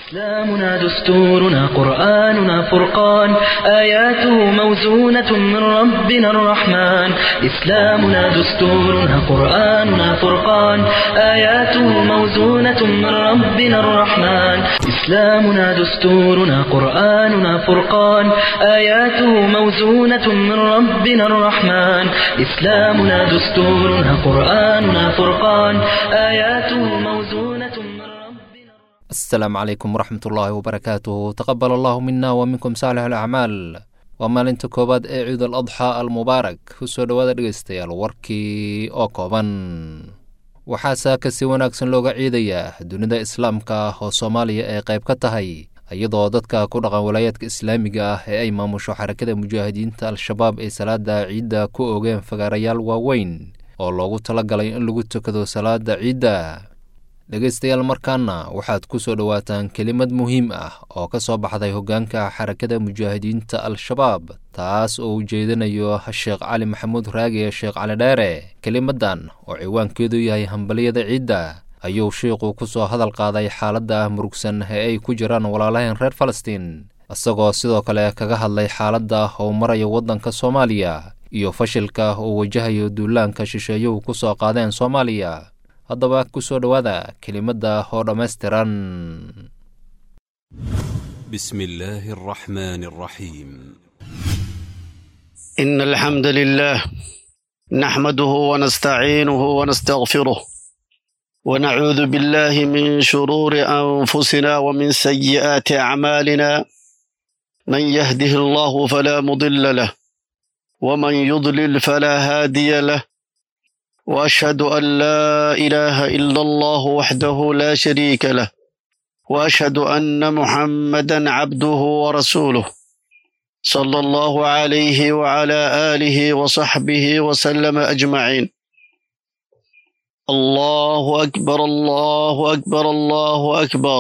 إسلامنا دستورنا قرآننا فرقان آياته موزونة من ربنا الرحمن إسلامنا دستورنا قرآننا فرقان آياته موزونة من ربنا الرحمن إسلامنا دستورنا قرآننا فرقان آياته موزونة من ربنا الرحمن إسلامنا دستورنا قرآننا فرقان آياته موزونة من ربنا asalaamu calaykum waraxmatullaahi wabarakaatuhu taqabal allahu mina wa minkum saalix alacmaal waa maalinta koowaad ee ciid al adxaa almubaarak ku soo dhowaada dhegaystayaal warkii oo kooban waxaa saaka si wanaagsan looga ciidayaa dunida islaamka oo soomaaliya ay qayb ka tahay iyadoo dadka ku dhaqan walaayaadka islaamiga ah ee ay maamusho xarakada mujaahidiinta al-shabaab ay salaada ciidda ku oogeen fagaarayaal waaweyn oo loogu talagalay in lagu tukado salaada ciidda dhegaystayaal markaana waxaad ku soo dhowaataan kelimad muhiim ah oo ka soo baxday hoggaanka xarakada mujaahidiinta al-shabaab taas oo ujeedinayo sheekh cali maxamuud raage sheekh cali dheere kelimadan oo ciwaankeedu yahay hambaliyada ciidda ayuu shiiqu ku soo hadal qaaday xaaladda murugsan ee ay ku jiraan walaalahayn reer falastiin isagoo sidoo kale kaga hadlay xaaladda oo maraya waddanka soomaaliya iyo fashilka uu wajahayo duulaanka shisheeyuhu ku soo qaadeen soomaaliya haddaba ku soo dhowaada kelimadda oo dhammaystiran بسم الله الرحمن الرحيم إن الحمد لله نحمده ونستعينه ونستغفره ونعوذ بالله من شرور أنفسنا ومن سيئات أعمالنا من يهده الله فلا مضل له ومن يضلل فلا هادي له وأشهد أن لا إله إلا الله وحده لا شريك له وأشهد أن محمدا عبده ورسوله صلى الله عليه وعلى آله وصحبه وسلم أجمعين الله أكبر الله أكبر الله أكبر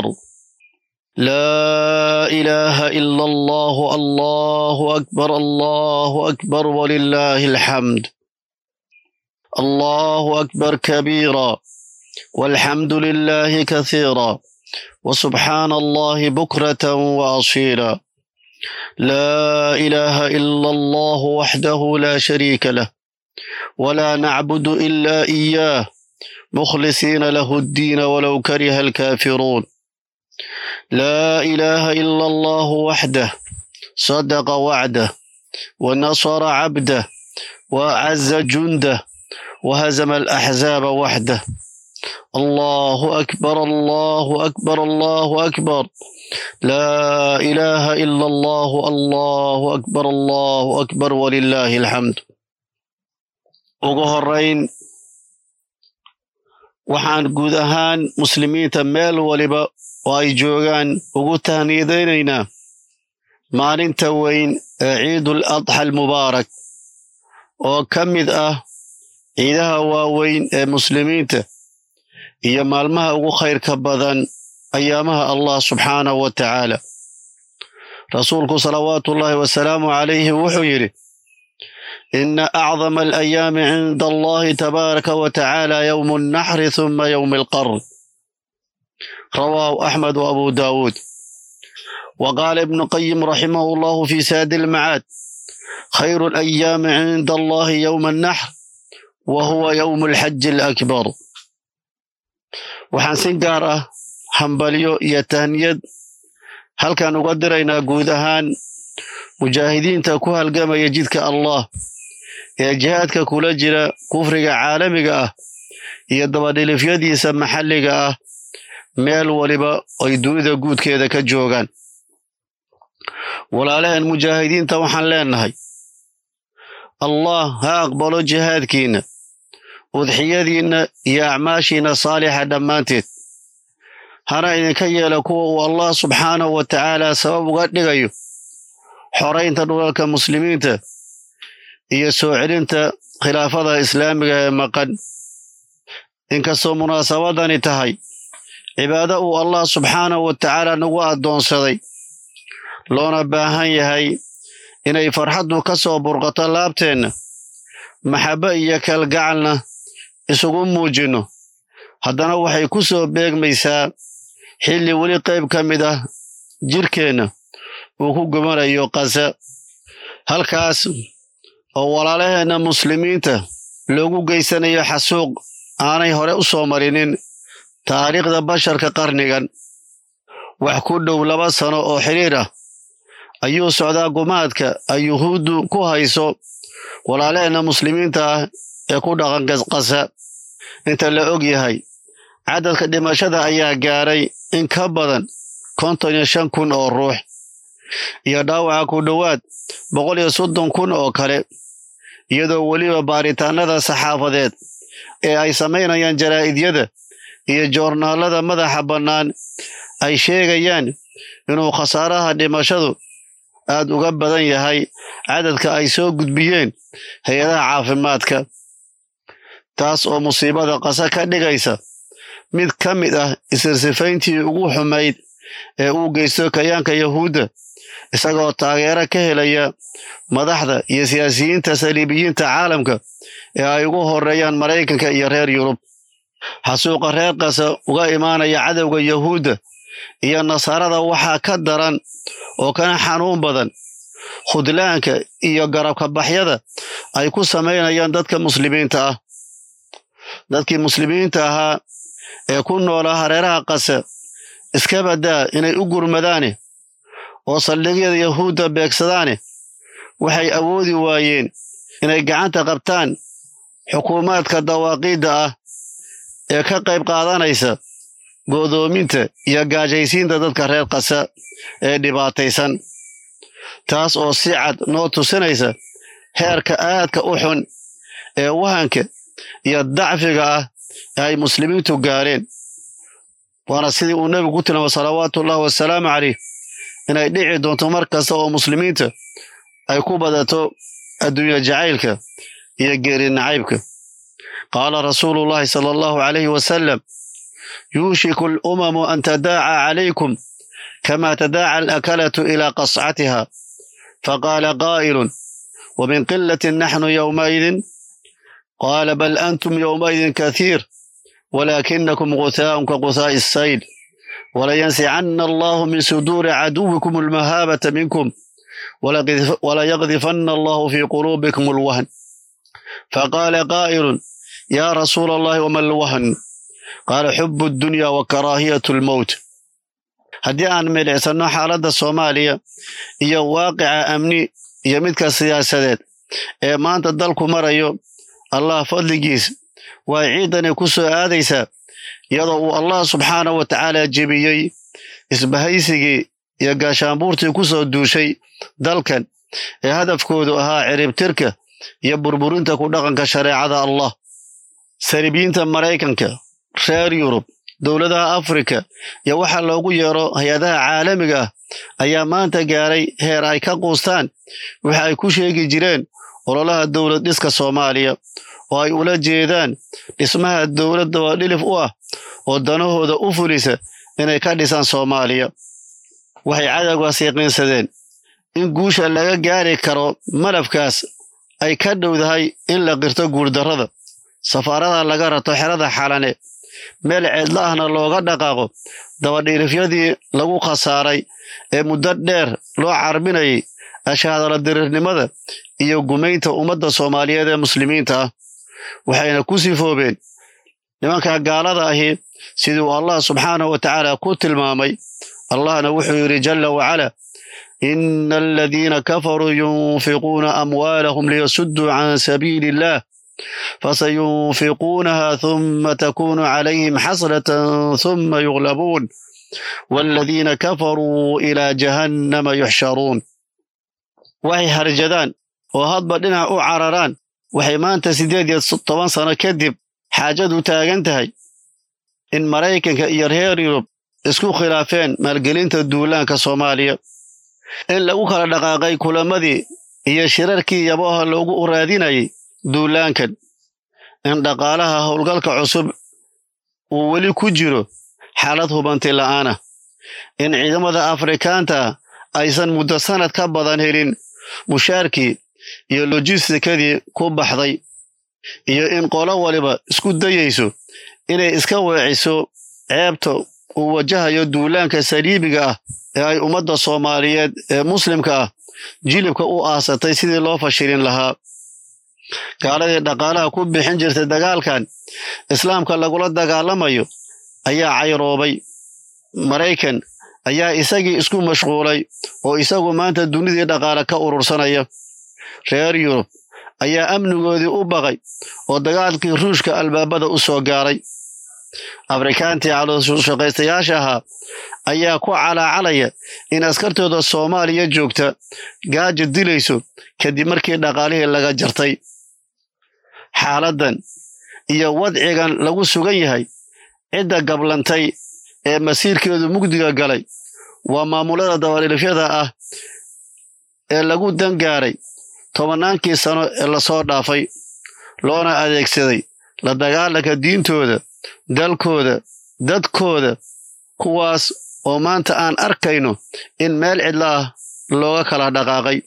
لا إله إلا الله الله أكبر الله أكبر ولله الحمد الله أكبر كبيرا والحمد لله كثيرا وسبحان الله بكرة وأصيلا لا إله إلا الله وحده لا شريك له ولا نعبد إلا إياه مخلصين له الدين ولو كره الكافرون لا إله إلا الله وحده صدق وعده ونصر عبده وأعز جنده وهزم الأحزاب وحده الله أكبر الله أكبر الله أكبر لا إله إلا الله الله أكبر الله أكبر ولله الحمد ugu horeyn waxaan guud ahaan muslimiinta meel waliba oo ay joogaan ugu tahniyadaynaynaa maalinta weyn ee ciidul adxa almubaarak oo ka mid ah ciidaha waaweyn ee muslimiinta iyo maalmaha ugu khayrka badan ayaamaha allah subxaanahu wa tacaala rasuulku salawaatuullaahi wasalaamu calayhi wuxuu yidhi ina acdama alayaami cinda allahi tabaaraka wa tacaala yowmu alnaxri huma yowmi alqarn rawaahu axmed wa abu daawuud wa qaala ibnu qayim raximahu allahu fi saadi almacaad khayru alayaami cinda allahi yowma alnaxr wa huwa yowmu alxaji alakbar waxaan si gaar ah hambalyo iyo tahniyad halkan uga diraynaa guud ahaan mujaahidiinta ku halgamaya jidka allah ee jihaadka kula jira kufriga caalamiga ah iyo dabadhilifyadiisa maxalliga ah meel waliba ay dunida guudkeeda ka joogaan walaalaheen mujaahidiinta waxaan leenahay allah ha aqbalo jihaadkiinna udxiyadiinna iyo acmaashiinna saalixa dhammaanteed hana idinka yeela kuwa uu allah subxaanahu wa tacaala sabab uga dhigayo xoraynta dhulalka muslimiinta iyo soo celinta khilaafada islaamiga ee maqan inkastoo munaasabadani tahay cibaado uu allah subxaanahu wa tacaala nagu addoonsaday loona baahan yahay inay farxaddu ka soo burqato laabteenna maxabbo iyo kalgacalna isugu muujinno haddana waxay ku soo beegmaysaa xilli weli qayb ka mid ah jirkeenna uu ku gumanayo qasa halkaas oo walaalaheenna muslimiinta loogu geysanayo xasuuq aanay hore u soo marinin taariikhda basharka qarnigan wax ku dhow laba sano oo xidhiir ah ayuu socdaa gumaadka ay yuhuuddu ku hayso walaalaheenna muslimiinta ah ee ku dhaqan qasa inta la og yahay cadadka dhimashada ayaa gaadhay in ka badan konton iyo shan kun oo ruux iyo dhaawaca ku dhowaad boqol iyo soddon kun oo kale iyadoo weliba baaritaanada saxaafadeed ee ay samaynayaan jaraa'idyada iyo joornaalada madaxa bannaan ay sheegayaan inuu khasaaraha dhimashadu aad uga badan yahay cadadka ay soo gudbiyeen hay-adaha caafimaadka taas oo musiibada qasa ka dhigaysa mid ka mid ah isirsifayntii ugu xumayd ee uu geysto kayaanka yahuudda isagoo taageero ka helaya madaxda iyo siyaasiyiinta saliibiyiinta caalamka ee ay ugu horeeyaan maraykanka iyo reer yurub xasuuqa reer qasa uga imaanaya cadowga yahuudda iyo nasaarada waxaa ka daran oo kana xanuun badan khudlaanka iyo garabka baxyada ay ku samaynayaan dadka muslimiinta ah dadkii muslimiinta ahaa ee ku noolaa hareeraha qasa iska baddaa inay u gurmadaane oo saldhigyada yahuudda beegsadaane waxay awoodi waayeen inay gacanta qabtaan xukuumaadka dawaaqiidda ah ee ka qayb qaadanaysa go'doominta iyo gaajaysiinta dadka reer qasa ee dhibaataysan taas oo si cad noo tusinaysa heerka aadka u xun ee wahanka iyo dacfiga ah ee ay muslimiintu gaareen waana sidii uu nebigu ku tilmaamay salawaatuullahi wasalaamu caleyh inay dhici doonto mar kasta oo muslimiinta ay ku badato adduunya jacaylka iyo geeri nacaybka qaala rasuuluullahi sala allahu calayhi wasalam yuushiku alumamu an tadaaca calaykum kama tadaaca alakalatu ilaa qascatiha faqaala qaa'ilun ومن قلة نحن يومئذ قال بل أنتم يومئذ كثير ولكنكم غثاء كغثاء السيل ولينزعن الله من صدور عدوكم المهابة منكم وليقذفن الله في قلوبكم الوهن فقال قائل يا رسول الله وما الوهن قال حب الدنيا وكراهية الموت haddii aan milicsanno xaaladda soomaaliya iyo waaqica amni iyo midka siyaasadeed ee maanta dalku marayo allah fadligiis way ciidani ku soo aadaysaa iyadoo uu allah subxaana wa tacaala jebiyey isbahaysigii iyo gaashaanbuurtii ku soo duushay dalkan ee hadafkoodu ahaa ciribtirka iyo burburinta ku dhaqanka shareecada allah saribiyiinta maraykanka reer yurub dowladaha afrika iyo waxa loogu yeero hay-adaha caalamiga ah ayaa maanta gaaray heer ay ka quustaan waxa ay ku sheegi jireen ololaha dowlad dhiska soomaaliya oo ay ula jeedaan dhismaha dowladda waa dhilif u ah oo danahooda u fulisa inay ka dhisaan soomaaliya waxay cadowgaas yaqiinsadeen in guusha laga gaari karo malafkaas ay ka dhowdahay in la qirto guurdarrada safaarada laga rato xerada xalane meel ceedla ahna looga dhaqaaqo dabadhiirifyadii lagu khasaaray ee muddo dheer loo carbinayay ashaadala dirirnimada iyo gumaynta ummadda soomaaliyeed ee muslimiinta ah waxayna ku sifoobeen nimanka gaalada ahi siduu allah subxaanahu wa tacaala ku tilmaamay allahna wuxuu yidhi jalla wacala ina aladiina kafaruu yunfiquuna amwaalahum liyasudduu can sabiili illah فسينفقونها ثم تكون عليهم حسرة ثم يغلبون والذين كفروا إلى جهنم يحشرون waxay harjadaan oo hadba dhinac u cararaan waxay maanta siddeed iyo toban sano kadib xaajadu taagan tahay in maraykanka iyo reer yurub isku khilaafeen maalgelinta duulaanka soomaaliya in lagu kala dhaqaaqay kulamadii iyo shirarkii yabaha loogu raadinayay duulaankan in dhaqaalaha howlgalka cusub uu weli ku jiro xaalad hubanti la'aana in ciidamada afrikaanta aysan muddo sanad ka badan helin mushaarkii iyo lojistikadii ku baxday iyo in qolo waliba isku dayayso inay iska weeciso ceebta uu wajahayo duulaanka saliibiga ah ee ay ummadda soomaaliyeed ee muslimka ah jilibka u aasatay sidii loo fashilin lahaa gaaladii dhaqaalaha ku bixin jirtay dagaalkan islaamka lagula dagaalamayo ayaa cayroobay maraykan ayaa isagii isku mashquulay oo isagu maanta dunidii dhaqaale ka urursanaya reer yurub ayaa amnigoodii u baqay oo dagaalkii ruushka albaabada u soo gaaray afrikaantii calooshaqaystayaasha ahaa ayaa ku calaacalaya in askartooda soomaaliya joogta gaaja dilayso kadib markii dhaqaalihii laga jartay xaaladdan iyo wadcigan lagu sugan yahay cidda gablantay ee masiirkeedu mugdiga galay waa maamulada dabadhilifyada ah ee lagu dangaaray tobannaankii sano ee lasoo dhaafay loona adeegsaday la dagaalanka diintooda dalkooda dadkooda kuwaas oo maanta aan arkayno in meel cidla ah looga kala dhaqaaqay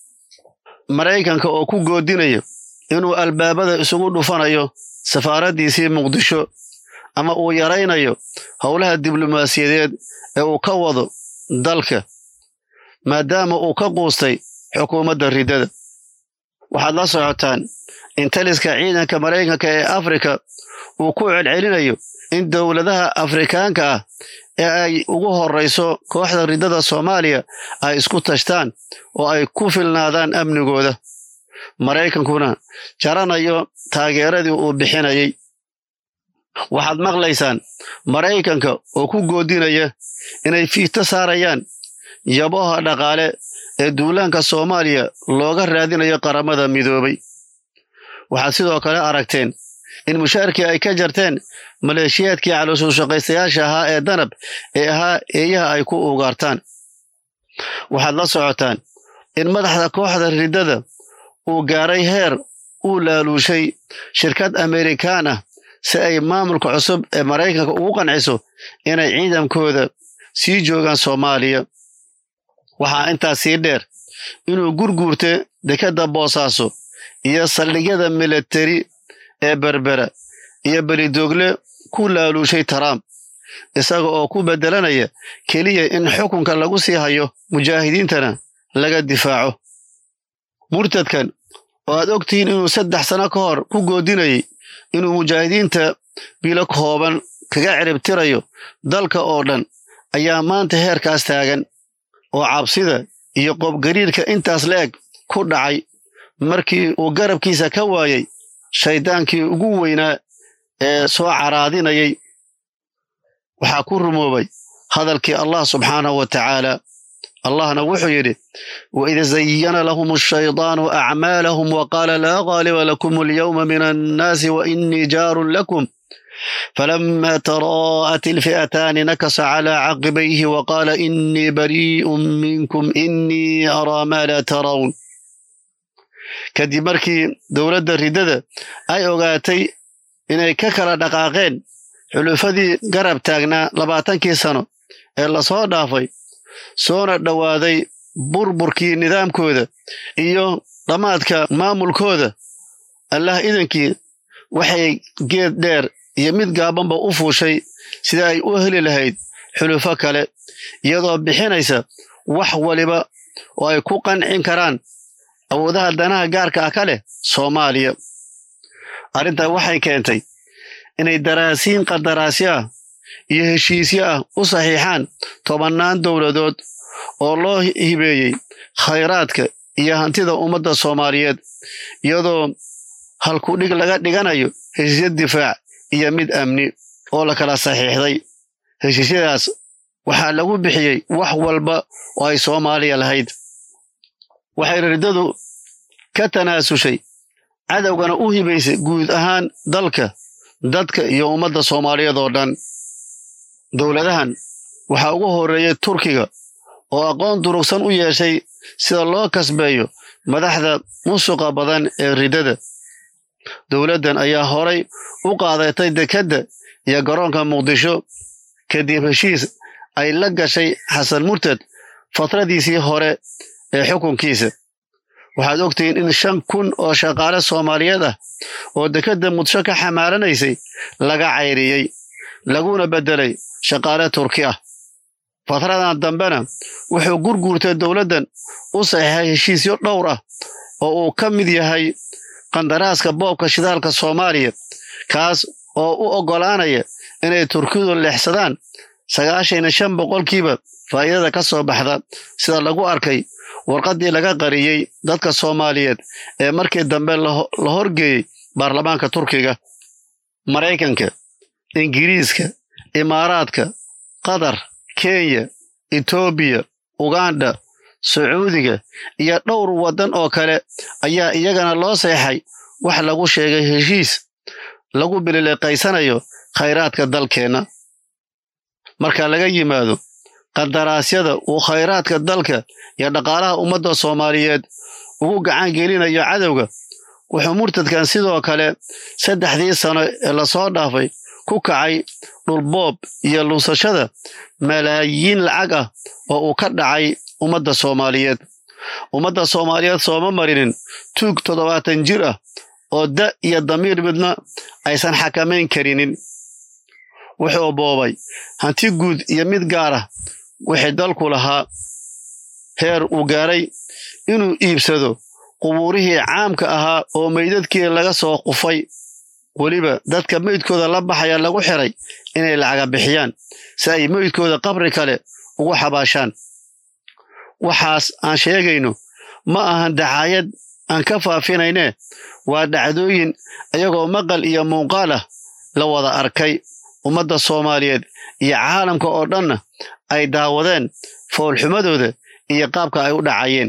maraykanka oo ku goodinaya inuu albaabada isugu dhufanayo safaaraddiisii muqdisho ama uu yaraynayo howlaha diblomaasiyadeed ee uu ka wado dalka maadaama uu ka quustay xukuumadda riddada waxaad la socotaan in taliska ciidanka maraykanka ee afrika uu ku celcelinayo in dowladaha afrikaanka ah ee ay ugu horrayso kooxda riddada soomaaliya ay isku tashtaan oo ay ku filnaadaan amnigooda maraykankuna jaranayo taageeradii uu bixinayay waxaad maqlaysaan maraykanka oo ku goodinaya inay fiito saarayaan yaboha dhaqaale ee duulaanka soomaaliya looga raadinayo qaramada midoobay waxaad sidoo kale aragteen in mushaarkii ay ka jarteen maleeshiyaadkii calooshaqaystayaasha ahaa ee danab ee ahaa eeyaha ay ku ugaartaan waxaad la socotaan in madaxda kooxda riddada uu gaaray heer uu laaluushay shirkad amerikaan ah si ay maamulka cusub ee maraykanka ugu qanciso inay ciidankooda sii joogaan soomaaliya waxaa intaas sii dheer inuu gurguurta dekedda boosaaso iyo saldhigyada milatari ee berbera iyo belidoogle ku laaluushay trump isaga oo ku beddelanaya keliya in xukunka lagu sii hayo mujaahidiintana laga difaaco murtadkan oo aad ogtihiin inuu saddex sano ka hor ku goodinayay inuu mujaahidiinta bilo kooban kaga ciribtirayo dalka oo dhan ayaa maanta heerkaas taagan oo cabsida iyo qoobgariirka intaas la eg ku dhacay markii uu garabkiisa ka waayay shayddaankii ugu weynaa ee soo caraadinayay waxaa ku rumoobay hadalkii allah subxaanahu wa tacaala allahna wuxuu yidhi waid zayana lahum ashaydaanu acmaalahum waqaala laa qaaliba lakum alyawma min annaasi wainii jaarun lakum falama taraa'at ilfi'ataani nakasa calaa caqibayhi waqaala inii barii'un minkum inii araa maa laa tarawn kadib markii dowladda riddada ay ogaatay inay ka kala dhaqaaqeen xulufadii garab taagnaa labaatankii sano ee lasoo dhaafay soona dhowaaday burburkii nidaamkooda iyo dhammaadka maamulkooda allah idankii waxay geed dheer iyo mid gaabanba u fuushay sida ay u heli lahayd xulufo kale iyadoo bixinaysa wax waliba oo ay ku qancin karaan awoodaha danaha gaarka ah ka leh soomaaliya arrintaa waxay keentay inay daraasiin qandaraasyo ah iyo heshiisyo ah u saxiixaan tobannaan dowladood oo loo hibeeyey khayraadka iyo hantida ummadda soomaaliyeed iyadoo halkudhig laga dhiganayo heshiisyo difaac iyo mid amni oo la kala saxiixday heshiisyadaas waxaa lagu bixiyey wax walba oo ay soomaaliya lahayd waxay riddadu ka tanaasushay cadowgana u hibaysay guud ahaan dalka dadka iyo ummadda soomaaliyeed oo dhan dowladahan waxaa ugu horreeyey turkiga oo aqoon durugsan u yeeshay sida loo kasbeeyo madaxda musuqa badan ee riddada dowladdan ayaa horay u qaadatay dekedda iyo garoonka muqdisho kadib heshiis ay la gashay xasan murtad fatradiisii hore ee xukunkiisa waxaad ogtihiin in shan kun oo shaqaale soomaaliyeed ah oo dekedda muqdisho ka xamaaranaysay laga cayriyey laguna beddelay shaqaale turki ah fatradan dambena wuxuu gurguurtay dowladdan u saxiixay heshiisyo dhowr ah oo uu ka mid yahay qandaraaska boobka shidaalka soomaaliya kaas oo u oggolaanaya inay turkidu leexsadaan sagaashan iyo shan boqolkiiba faa'iidada ka soo baxda sida lagu arkay warqaddii laga qariyey dadka soomaaliyeed ee markii dambe la horgeeyey baarlamaanka turkiga maraykanka ingiriiska imaaraadka qatar kenya etoobiya uganda sacuudiga iyo dhowr waddan oo kale ayaa iyagana loo seexay wax lagu sheegay heshiis lagu bilileeqaysanayo khayraadka dalkeenna marka laga yimaado qandaraasyada uu khayraadka dalka iyo dhaqaalaha ummadda soomaaliyeed ugu gacan gelinayo cadowga wuxuu murtadkan sidoo kale saddexdii sano ee lasoo dhaafay ku kacay dhulboob iyo lunsashada malaayiin lacag ah oo uu ka dhacay ummadda soomaaliyeed ummadda soomaaliyeed sooma marinin tuug toddobaatan jir ah oo da iyo damiir midna aysan xakamayn karinin wuxuu boobay hanti guud iyo mid gaar ah wixii dalku lahaa heer uu gaaray inuu iibsado qubuurihii caamka ahaa oo meydadkii laga soo qufay weliba dadka meydkooda la baxaya lagu xiray inay lacaga bixiyaan si ay meydkooda qabri kale ugu xabaashaan waxaas aan sheegayno ma ahan dacaayad aan ka faafinayne waa dhacdooyin iyagoo maqal iyo muuqaal ah la wada arkay ummadda soomaaliyeed iyo caalamka oo dhanna ay daawadeen foolxumadooda iyo qaabka ay u dhacayeen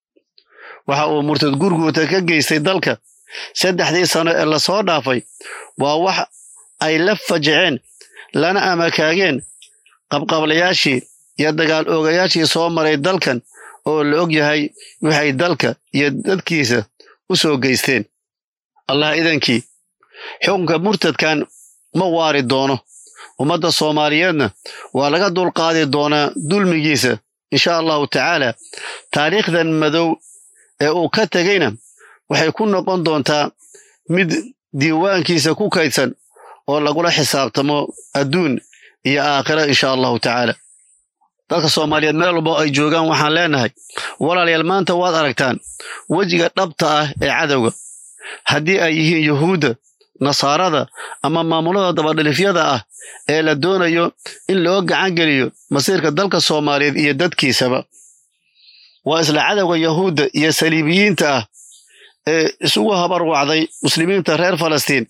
waxa uu murtad gurguurta ka geystay dalka saddexdii sano ee lasoo dhaafay waa wax ay la fajiceen lana amakaageen qabqablayaashii iyo dagaal oogayaashii soo maray dalkan oo la og yahay waxay dalka iyo dadkiisa u soo geysteen allah idankii xukunka murtadkan ma waari doono ummadda soomaaliyeedna waa laga dulqaadi doonaa dulmigiisa insha allahu tacaala taariikhdan madow ee uu ka tegayna waxay ku noqon doontaa mid diiwaankiisa ku kaydsan oo lagula xisaabtamo adduun iyo aakhira insha allahu tacaala dadka soomaaliyeed meel walbo ay joogaan waxaan leenahay walaalayaal maanta waad aragtaan wejiga dhabta ah ee cadowga haddii ay yihiin yuhuudda nasaarada ama maamulada dabadhilifyada ah ee la doonayo in loo gacan geliyo masiirka dalka soomaaliyeed iyo dadkiisaba waa isla cadowga yahuudda iyo saliibiyiinta ah ee isugu habarwacday muslimiinta reer falastiin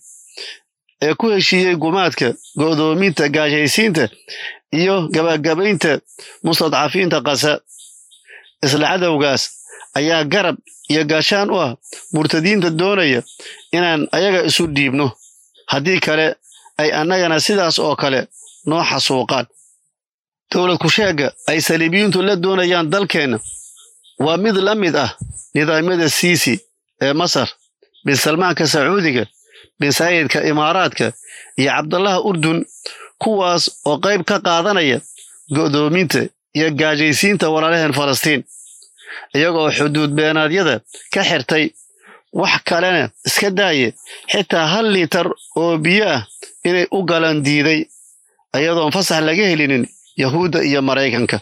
ee ku heshiiyey gumaadka go'doominta gaashaysiinta iyo gabagabaynta mustadcafiinta qasa isla cadowgaas ayaa garab iyo gaashaan u ah murtadiinta doonaya inaan ayaga isu dhiibno haddii kale ay annagana sidaas oo kale noo xasuuqaan dowlad kusheegga ay saliibiyiintu la doonayaan dalkeenna waa mid la mid ah nidaamyada siisi ee masar bin salmaanka sacuudiga bin saayidka imaaraadka iyo cabdallaha urdun kuwaas oo qayb ka qaadanaya go'doominta iyo gaajaysiinta walaalaheen falastiin iyagoo xuduud beenaadyada ka xirtay wax kalena iska daaye xitaa hal liitar oo biyo ah inay u galan diiday iyadoon fasax laga helinin yahuudda iyo maraykanka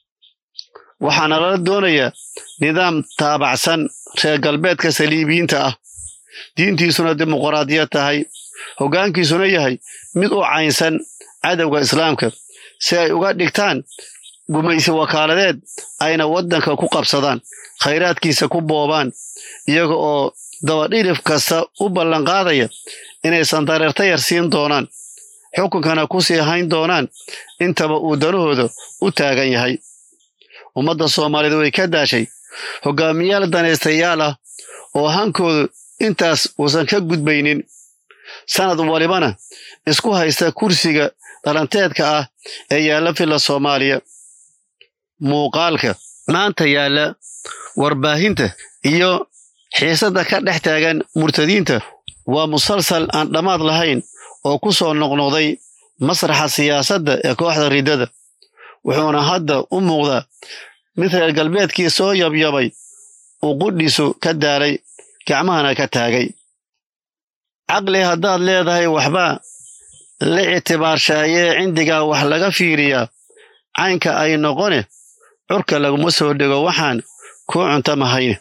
waxaana lala doonayaa nidaam taabacsan reer galbeedka saliibiyiinta ah diintiisuna dimuqraadiyad tahay hoggaankiisuna yahay mid u caynsan cadowga islaamka si ay uga dhigtaan gumaysi wakaaladeed ayna waddanka ku qabsadaan khayraadkiisa ku boobaan iyaga oo dabadhilif kasta u ballanqaadaya inaysan dareerta yar siin doonaan xukunkana ku sii hayn doonaan intaba uu danahooda u taagan yahay ummadda soomaaliyeed way ka daashay hoggaamiyaal danaystayaal ah oo hankoodu intaas uusan ka gudbaynin sanad walibana isku haysta kursiga dhalanteedka ah ee yaalla filla soomaaliya muuqaalka maanta yaalla warbaahinta iyo xiisadda ka dhex taagan murtadiinta waa musalsal aan dhammaad lahayn oo ku soo noqnoqday masraxa siyaasadda ee kooxda riddada wuxuuna hadda u muuqdaa mid reer galbeedkii soo yabyabay uu qudhiisu ka daalay gacmahana ka taagay caqli haddaad leedahay waxbaa la ictibaarshaayee cindigaa wax laga fiiriyaa caynka ay noqone curka laguma soo dhego waxaan kuu cunta mahayne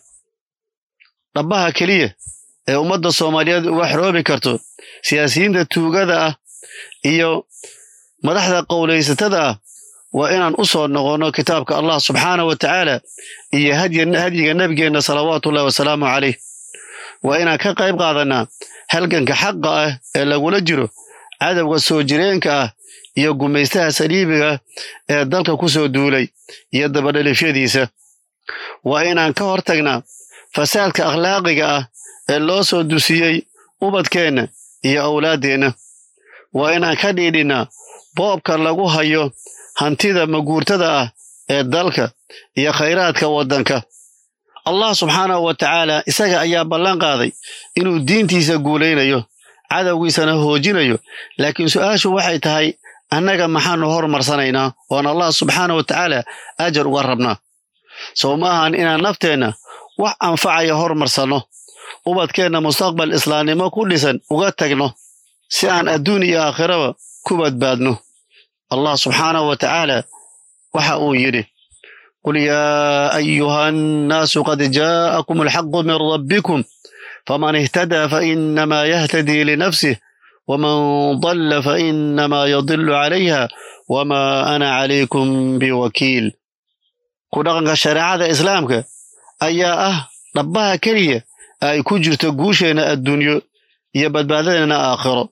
dhabbaha keliya ee ummadda soomaaliyeed uga xoroobi karto siyaasiyiinta tuugada ah iyo madaxda qowlaysatada ah waa inaan u soo noqonno kitaabka allah subxaana wa tacaala iyo hadyiga nebigeenna salawaatuullahi wasalaamu calayh waa inaan ka qayb qaadannaa halganka xaqa ah ee lagula jiro cadowga soo jireenka ah iyo gumaystaha saliibiga ee dalka ku soo duulay iyo dabadhalifyadiisa waa inaan ka hortagnaa fasaadka akhlaaqiga ah ee loo soo dusiyey ubadkeenna iyo awlaaddeenna waa inaan ka dhiidhinnaa boobka lagu hayo hantida maguurtada ah ee dalka iyo khayraadka waddanka allah subxaanahu wa tacaala isaga ayaa ballan qaaday inuu diintiisa guulaynayo cadowgiisana hoojinayo laakiin su'aashu waxay tahay annaga maxaannu hormarsanaynaa oon allah subxaana wa tacaala ajar uga rabnaa sow ma ahan inaan nafteenna wax anfacaya hormarsanno ubadkeenna mustaqbal islaamnimo ku dhisan uga tagno si aan adduun iyo aakhiraba ku badbaadno allah subxaanahu wa tacaala waxa uu yidhi qul yaa ayuha annaasu qad jaa'akum alxaqu min rabbikum faman ihtadaa fainamaa yahtadii linafsih waman dalla fainamaa yadilu calayha wamaa ana calaykum biwakiil ku dhaqanka shareecada islaamka ayaa ah dhabbaha keliya ay ku jirto guusheenna adduunyo iyo badbaadadeenna aakhiro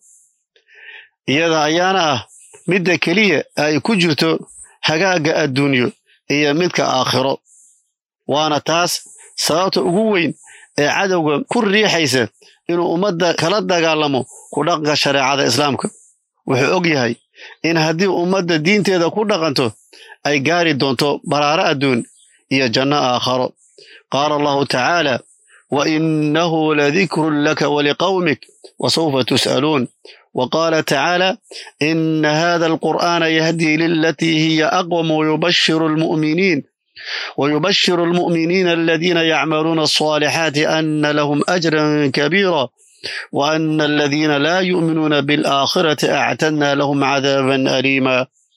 iyada ayaana ah midda keliya ay ku jirto hagaagga adduunyo iyo midka aakhiro waana taas sababta ugu weyn ee cadowga ku riixaysa inuu ummadda kala dagaalamo ku dhaqanka shareecada islaamka wuxuu og yahay in haddii ummadda diinteeda ku dhaqanto ay gaari doonto baraaro adduun iyo janno aakharo qaala allahu tacaala wa innahu ladikrun laka waliqawmik wasawfa tus'aluun وقال تعالى إن هذا القرآن يهدي للتي هي أقوم ويبشر المؤمنين ويبشر المؤمنين الذين يعملون الصالحات أن لهم أجرا كبيرا وأن الذين لا يؤمنون بالآخرة أعتدنا لهم عذابا أليما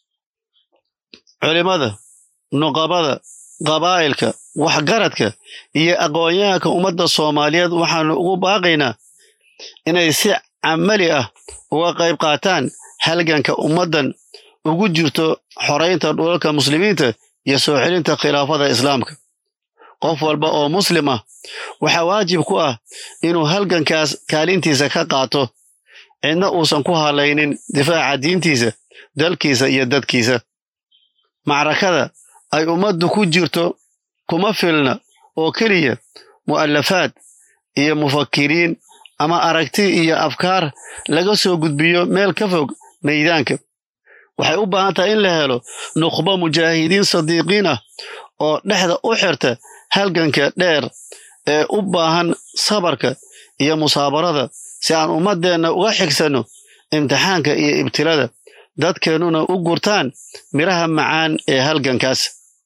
علماذا نقابذا قبائلك وحقرتك هي أقوياك أمد الصوماليات وحن باقينا إن يسع عملي أه uga qayb qaataan halganka ummaddan ugu jirto xoraynta dhulalka muslimiinta iyo soo celinta khilaafada islaamka qof walba oo muslim ah waxaa waajib ku ah inuu halgankaas kaalintiisa ka qaato cidna uusan ku halaynin difaaca diintiisa dalkiisa iyo dadkiisa macrakada ay ummaddu ku jirto kuma filna oo keliya mu'alafaad iyo mufakiriin ama aragti iyo afkaar laga soo gudbiyo meel ka fog maydaanka waxay u baahan tahay in la helo nukhbo mujaahidiin sadiiqiin ah oo dhexda u xirta halganka dheer ee u baahan sabarka iyo musaabarada si aan ummaddeenna uga xigsanno imtixaanka iyo ibtilada dadkeennuna u gurtaan midhaha macaan ee halgankaas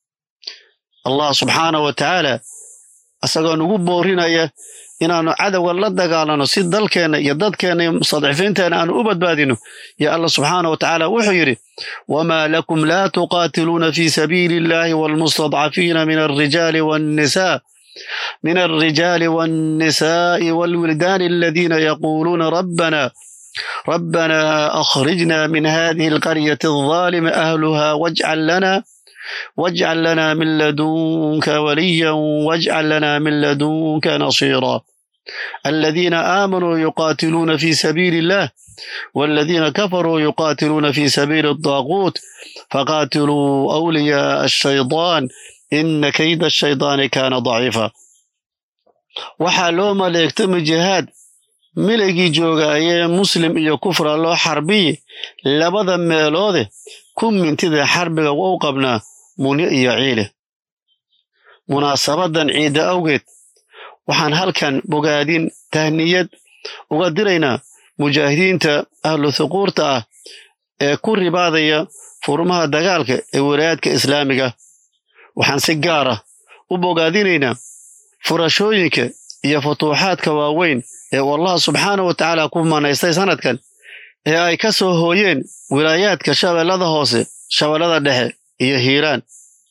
allah subxaanah wa tacaala isagoo nugu boorinaya inaannu cadowga la dagaalano si dalkeenna iyo dadkeenna iyo mustadcifiinteenna aanu u badbaadino yo allah subxaana wa tacaala wuxuu yidhi wamaa lakum laa tuqaatiluuna fii sabiili illahi waalmustadcafiina min alrijaali waannisaa من الرجال والنساء والولدان الذين يقولون ربنا ربنا أخرجنا من هذه القرية الظالم أهلها واجعل لنا واجعل لنا من لدنك وليا واجعل لنا من لدنك نصيرا الذين آمنوا يقاتلون في سبيل الله والذين كفروا يقاتلون في سبيل الطاغوت فقاتلوا أولياء الشيطان إن كيد الشيطان كان ضعيفا waxaa loo maleegtami jihaad miligii joogaayee muslim iyo kufra loo xarbiyi labada meeloode ku mintida xarbiga wou qabnaa munyo iyo ciile munaasabadan ciidda awgeed waxaan halkan bogaadin tahniyad uga diraynaa mujaahidiinta ahlu thuquurta ah ee ku ribaadaya furmaha dagaalka ee walaayaadka islaamiga waxaan si gaar ah u bogaadinaynaa furashooyinka iyo futuuxaadka waaweyn ee uu allah subxaana wa tacaala ku manaystay sanadkan ee ay ka soo hooyeen wilaayaadka shabeellada hoose shabeellada dhexe iyo hiiraan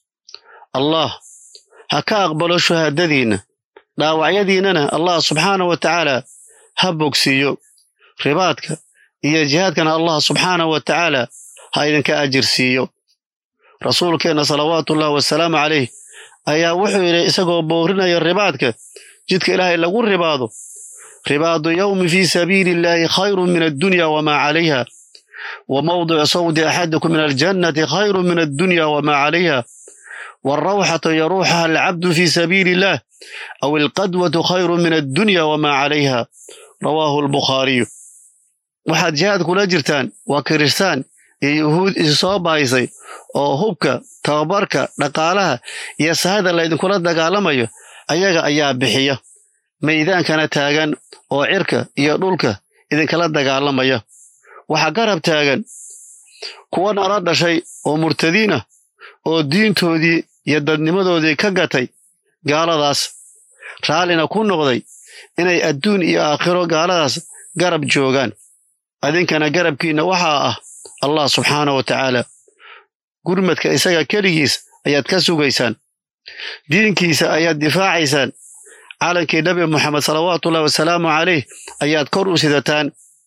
allah ha ka aqbalo shuhaadadiinna dhaawacyadiinnana allah subxaana wa tacaala ha bogsiiyo ribaadka iyo jihaadkana allah subxaana wa tacaala ha idinka ajir siiyo rasuulkeenna salawaatuullahi wasalaamu calayh ayaa wuxuu yidhi isagoo boorinaya ribaadka jidka ilaahay lagu ribaado ribaadu yowmi fii sabiili illaahi khayrun min addunya wamaa calayha wa mawdicu sawdi axadikum min aljannati khayrun min addunya wamaa calayha waalrawxatu yaruuxaha alcabdu fii sabiili illaah aw alqadwatu khayrun min addunya wamaa calayha rawaahu albukhaariyu waxaad jihaad kula jirtaan waa kiristaan iyo yuhuud isu soo bahaysay oo hubka tababarka dhaqaalaha iyo sahada laydinkula dagaalamayo ayaga ayaa bixiya maydaankana taagan oo cirka iyo dhulka idinkala dagaalamaya waxaa garab taagan kuwa nala dhashay oo murtadiin ah oo diintoodii iyo dadnimadoodii ka gatay gaaladaas raallina ku noqday inay adduun iyo aakhiro gaaladaas garab joogaan adinkana garabkiinna waxaa ah allah subxaana wa tacaala gurmadka isaga keligiis ayaad ka sugaysaan diinkiisa ayaad difaacaysaan calankii nabi moxamed salawaatuullahi wasalaamu calayh ayaad kor u sidataan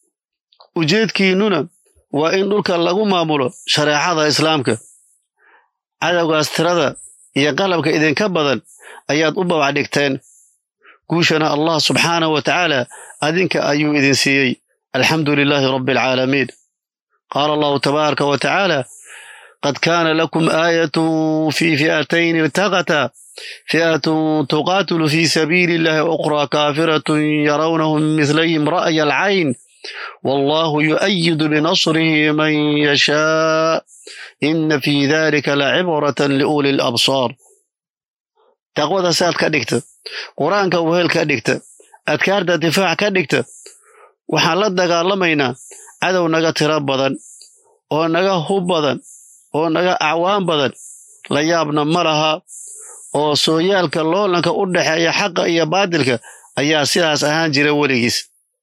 ujeedkiinnuna waa in dhulka lagu maamulo shareecada islaamka cadowgaas tirada iyo qalabka idinka badan ayaad u babac dhigteen guushana allah subxaana wa tacaala adinka ayuu idin siiyey alxamdu lilaahi rabbi alcaalamiin qaala allahu tabaaraka wa tacaala qad kaana lakum aayatun fii fi'atayn iltaqataa fi'atun tuqaatilu fii sabiili illahi ukhraa kaafiratun yarawnahum mislayhim ra'ya alcayn wallahu yu'ayidu binasrihi man yashaa ina fii dalika lacibratan liuli labsaar taqwada saad ka dhigta qur-aanka wehel ka dhigta adkaarta difaac ka dhigta waxaan la dagaalamaynaa cadow naga tiro badan oo naga hub badan oo naga acwaan badan la yaabna ma laha oo sooyaalka loolanka u dhexeeya xaqa iyo baadilka ayaa sidaas ahaan jira weligiis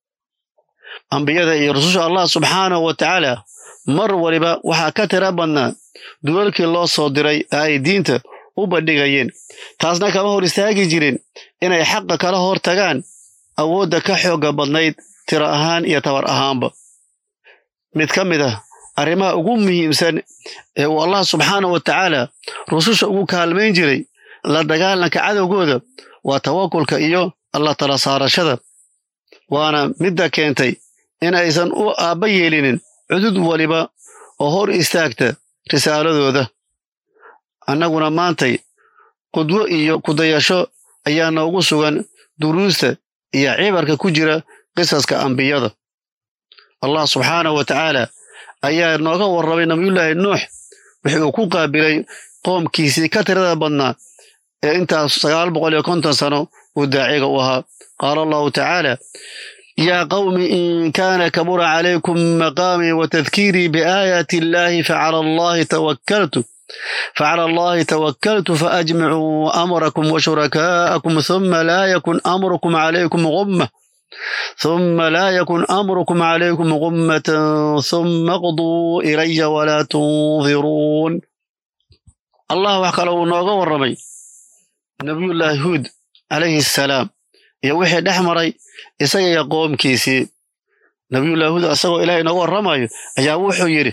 ambiyada iyo rususha allah subxaanahu wa tacaala mar waliba waxaa ka tira badnaa dulalkii loo soo diray ee ay diinta u bandhigayeen taasna kama hor istaagi jirin inay xaqa kala hor tagaan awoodda ka xoogga badnayd tiro ahaan iyo tabar ahaanba mid ka mid ah arrimaha ugu muhiimsan ee uu allah subxaanah wa tacaala rususha ugu kaalmayn jiray la dagaalanka cadowgooda waa tawakulka iyo alla tala saarashada waana midda keentay in aysan u aabba yeelinin cudud waliba oo hor istaagta risaaladooda annaguna maantay qudwo iyo kudayasho ayaa noogu sugan duruusta iyo cibarka ku jira qisaska ambiyada allah subxaanahu wa tacaala ayaa nooga warramay nabiyullaahi nuux wixii uu ku qaabilay qoomkiisii ka tirada badnaa ee intaas sagaal boqol iyo konton sano uu daaciga u ahaa qaala allahu tacaala yaa qawmi in kaana kabura calaykum maqaamii wa tadkiirii biaayaati illaahi facala allahi tawakkaltu فعلى الله توكلت فأجمعوا أمركم وشركاءكم ثم لا يكن أمركم عليكم غمة ثم لا يكن أمركم عليكم غمة ثم اقضوا إلي ولا تنظرون الله وحكى نوغا ورمي نبي الله هود عليه السلام يا وحي دحمري إسايا يقوم كيسي نبي الله هود أساقو إلهي نوغا ورمي أيا وحو يري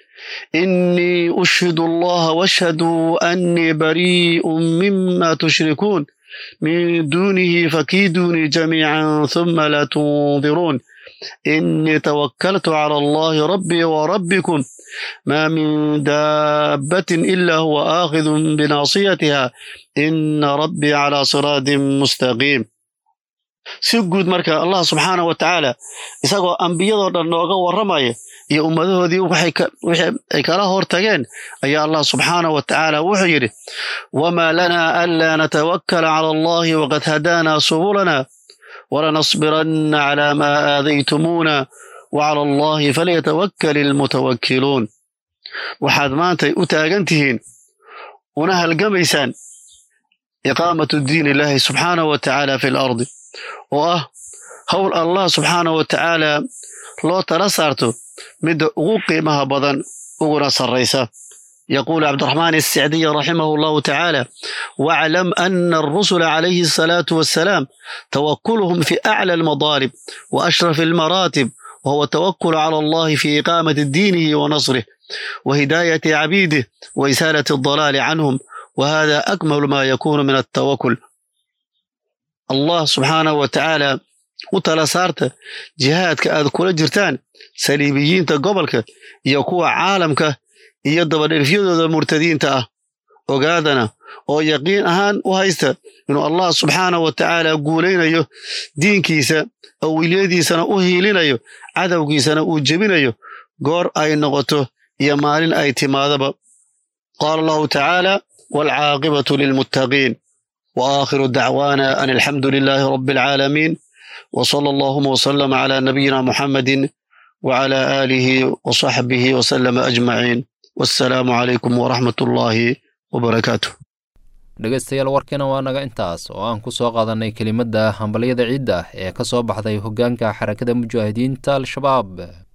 إني أشهد الله واشهدوا أني بريء مما تشركون من دونه فكيدوني جميعا ثم لا تنظرون إني توكلت على الله ربي وربكم ما من دابة إلا هو آخذ بناصيتها إن ربي على صراط مستقيم si guud marka allah subxaanah wa tacaala isagoo ambiyadoo dhan nooga warramaya iyo ummadahoodii wixii ay kala hor tageen ayaa allah subxaanah wa tacaala wuxuu yidhi wamaa lanaa anlaa natawakkala cala allahi waqad hadaanaa subulana walanasbiranna calaa maa aadaytumuuna wacala allahi falyatawakkal ilmutawakkiluun waxaad maantay u taagan tihiin una halgamaysaan iqaamatu diin illaahi subxaanah wa tacaala fi lardi oo ah howl allah subxaanah wa tacaala loo tala saarto midda ugu qiimaha badan uguna sarraysa يقول عبد الرحمن السعدي رحمه الله تعالى واعلم أن الرسل عليه الصلاة والسلام توكلهم في أعلى المضارب وأشرف المراتب وهو التوكل على الله في إقامة دينه ونصره وهداية عبيده وإزالة الضلال عنهم وهذا أكمل ما يكون من التوكل الله سبحانه وتعالى وتلا saarta jihaadka aad kula jirtaan saliibiyiinta gobolka iyo kuwa caalamka iyo dabadherfyadooda murtadiinta ah ogaadana oo yaqiin ahaan u haysta inuu allah subxaanahu wa tacaala guulaynayo diinkiisa awiliyadiisana u hiilinayo cadowgiisana uu jebinayo goor ay noqoto iyo maalin ay timaadaba qaala allahu tacaala waalcaaqibatu lilmuttaqiin wa aakhiru dacwaana an alxamdu lilaahi rabbi alcaalamiin wa sala allahuma wasalama calaa nabiyina muxammadin wacala aalihi wasaxbihi wasalama ajmaciin wassalaamu calaykum waraxmat ullaahi wabarakaatuh dhegaystayaal warkiina waa naga intaas oo aan ku soo qaadannay kelimadda hambalyada ciidda ee ka soo baxday hoggaanka xarakada mujaahidiinta al-shabaab